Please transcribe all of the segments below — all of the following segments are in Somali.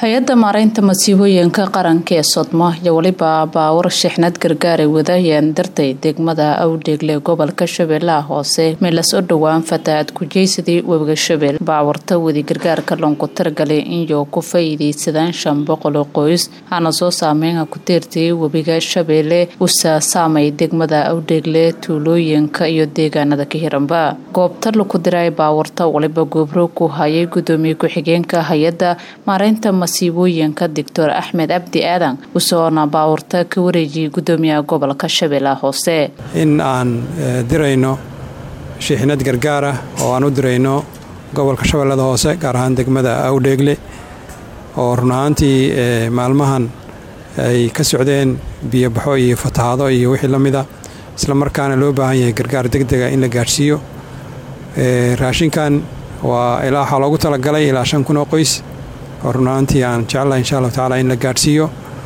hay-adda maareynta masiibooyinka qaranka ee sodmo iyo weliba baawar shixnad gargaaray wadayeen dartay degmada awdheegle gobolka shabeellaha hoose meelas u dhowaan fatahaad kujeysadii webiga shabeel baawarta wadi gargaarka loonku taragalay inyo ku faa'iidaysadaan shan boqol oo qoys hana soo saameynka ku tiirtay webiga shabeelle usa saamay degmada awdheegle tuulooyinka iyo deegaanada ka hiranba goobta laku diray baawarta waliba goobro ku hayay gudoomiye ku-xigeenka hay-adda maareynta masiibooyinka doctor axmed cabdi aadan usoona baawurta ka wareejiyay gudoomiyaha gobolka shabeellaha hoose in aan dirayno shiixnad gargaara oo aan u dirayno gobolka shabeellada hoose gaar ahaan degmada awdheegle oo run ahaantii maalmahan ay ka socdeen biyobaxo iyo fatahaado iyo wixii la mida isla markaana loo baahan yahay gargaar degdega in la gaadhsiiyo raashinkan waa ilaa waxaa loogu talagalay ilaa shan kun oo qoys oo run ahaantii aan jecelahay insha allahu tacaala in la gaadhsiiyo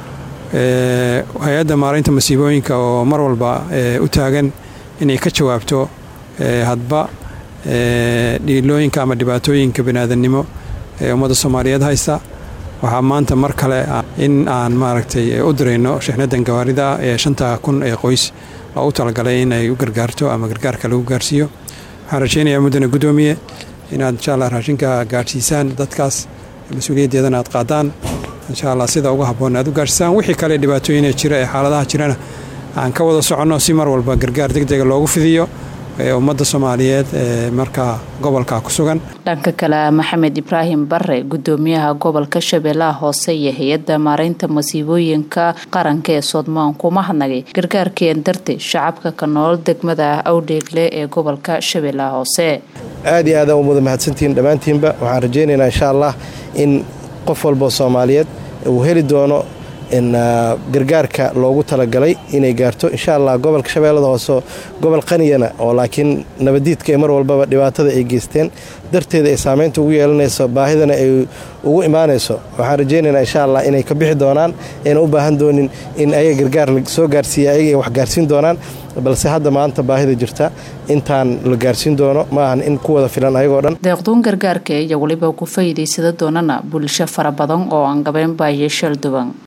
hay-adda maareynta masiibooyinka oo mar walba u taagan inay ka jawaabto hadba dhiilooyinka ama dhibaatooyinka baniaadannimo ee ummadda soomaaliyeed haysta waxaa maanta mar kale in aan maaragtay u dirayno shixnadan gawaarida ee shanta kun ee qoys loogu talagalay in ay u gargaarto ama gargaarka lagu gaarsiiyo waxaan rajaynayaa muddana guddoomiye inaad insha allah raashinka gaadhsiisaan dadkaas mas-uuliyaddeedana aad qaadaan insha allah sida uga habboon aad u gaadhsiisaan wixii kale dhibaatooyina jira ee xaaladaha jirana aan ka wada soconno si mar walba gargaar degdega loogu fidiyo ee ummadda soomaaliyeed ee markaa gobolka ku sugan dhanka kale maxamed ibraahim bare gudoomiyaha gobolka shabeellaha hoose iyo hay-adda maareynta masiibooyinka qaranka ee soodmaan kuma hadnagay gargaarkeen dartay shacabka ka nool degmada awdheegle ee gobolka shabeellaha hoose aad iyo aadaan umada mahadsantihiin dhammaantiinba waxaan rajaynaynaa insha allah in qof walboo soomaaliyeed uu heli doono in gargaarka loogu talagalay inay gaarto insha allah gobolka shabeellada hoose gobol qaniyana oo laakiin nabadiidka ee mar walbaba dhibaatada ay geysteen darteeda ay saameynta ugu yeelanayso baahidana ay ugu imaanayso waxaan rajaynaynaa insha allah inay ka bixi doonaan ayna u baahan doonin in ayaga gargaar soo gaarsiiya ayaga ay wax gaarsiin doonaan balse hadda maanta baahida jirta intaan la gaarsiin doono ma ahan in ku wada filan ayagoo dhan deeqduun gargaarka iyo weliba ku faa'iidaysada doonana bulsho fara badan oo aan gabeyn baayo shal duban